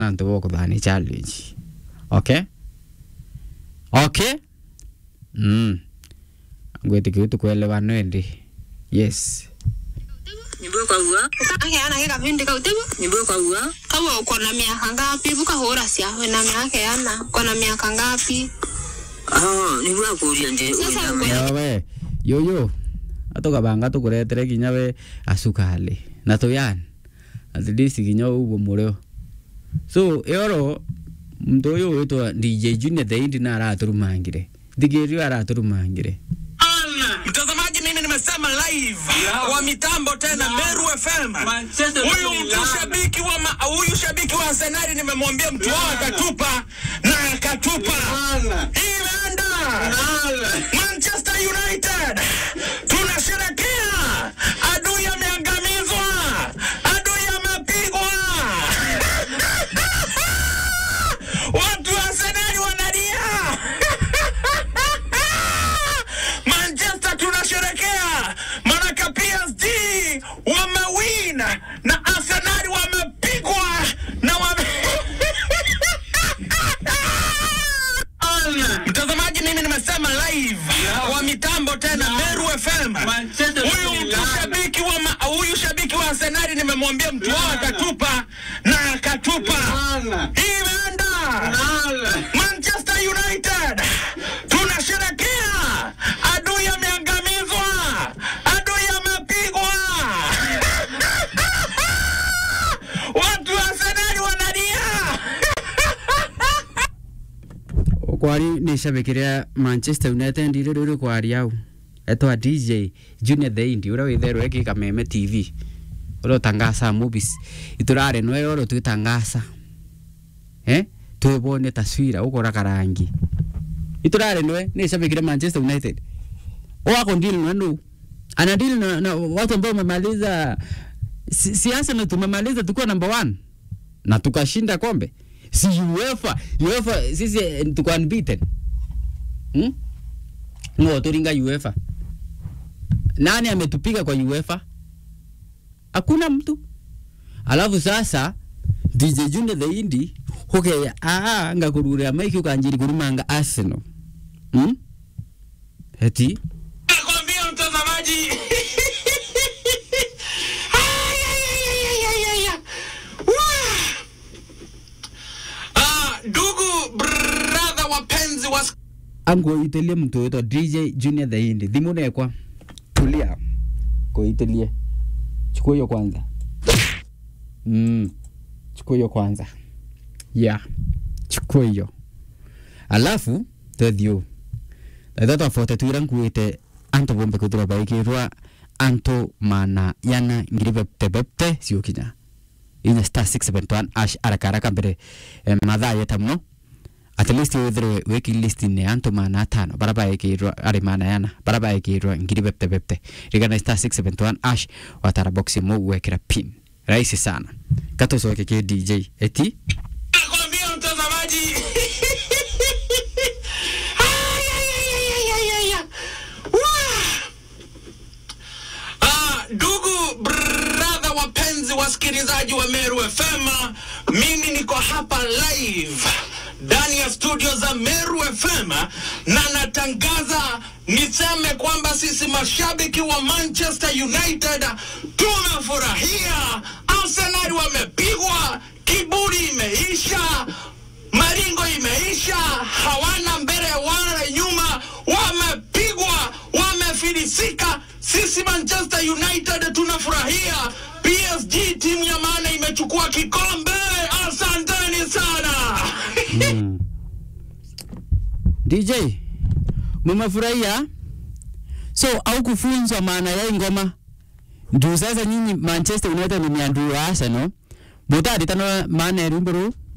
nantu bokuthani challenge okay okay mm ngwitikiu tukuelewana endi yes nyimbo kwaua ukaheana gä gabindi kau tigu nyimbo kwaua kau uko na miaka ngapi bukahå cia na miakeana uko na miaka ngapi ah niguo akuria ndi Sasa wina uko- yawe yoyo atukabanga tukuretere kinya we asukali na tuyani at least kinya uguo murio so yoro mtu uyu witwa DJ Junior the Indi na araturumangire thigirio araturumangire Mtazamaji, mimi nimesema live wa mitambo tena Meru FM. Huyu mtu shabiki wa ma- huyu shabiki wa Arsenal nimemwambia mtu wao akatupa na akatupa. Imeenda Manchester United, tunasherekea. Adui ameangamizwa, adui amepigwa. Watu wa Arsenal wanalia. Manchester tunasherekea, manaka PSG wamewin na Arsenal wamepigwa na wame... Mtazamaji, mimi nimesema live wa mitambo tena Meru FM. Huyu mtu shabiki wa ma- huyu shabiki wa Arsenal nimemwambia mtu wao akatupa na akatupa. Imeenda Manchester United, tunasherekea. Adui ameangamizwa, adui amepigwa. Watu wa Arsenal wanalia. kwari ni shabikiria Manchester United ndire ruri kwari au etwa DJ Junior the Indi uria witherwo eki kameme TV uria utangasa movies iturare no yoro twitangasa eh twibone taswira ukora karangi iturare no ni shabikiria Manchester United wako deal na ndo ana deal na, na watu ambao wamemaliza si, si Arsenal tumemaliza tukiwa number one na tukashinda kombe si UEFA UEFA sisi eh, tuko unbeaten hmm? ngo turinga UEFA nani ametupiga kwa UEFA hakuna mtu alafu sasa DJ Junior the Indi hokeya aa ngakurura maiki ukanjiri kurumanga Arsenal hmm? eti Nakwambia mtazamaji. Ay, ay, ay, ay, ay, ay, ay. Wah. Ah, Ndugu brother wapenzi wa angoitelie mtu witwa DJ Junior the Indi thimu nekwa tulia koitelie chukua hiyo kwanza mm. chukua hiyo kwanza yeah chukua hiyo alafu tethio thathatwa fote twira nkuite anto bombe kuthira baikirwa anto mana yana ngiri bepte bepte ciukinya inya star 671 ash araka araka mbere eh, mathaa yeta muno at least withirwe wiki list ne anto mana atano bara baikirwa ari mana yana bara baikirwa ngiri bepte bepte rigana star 671 ash watara box mo wekira pin rahisi sana kato soke ke DJ eti nakwambia mtazamaji. Ay, ay, ay, ay, ay, ay, ay. Wah. Ah, Ndugu brother wapenzi wasikilizaji wa Meru FM, mimi niko hapa live ndani ya studio za Meru FM na natangaza niseme kwamba sisi mashabiki wa Manchester United tunafurahia. Arsenal wamepigwa, kiburi imeisha, maringo imeisha, hawana mbele wala nyuma, wamepigwa, wamefilisika. Sisi Manchester United tunafurahia. PSG timu ya maana imechukua kikombe. Asanteni sana. mm. DJ mumefurahia so au kufunzwa maana ya ingoma juu sasa nyinyi Manchester United ni miandu wa Arsenal mutaditano maana ya rumbo ru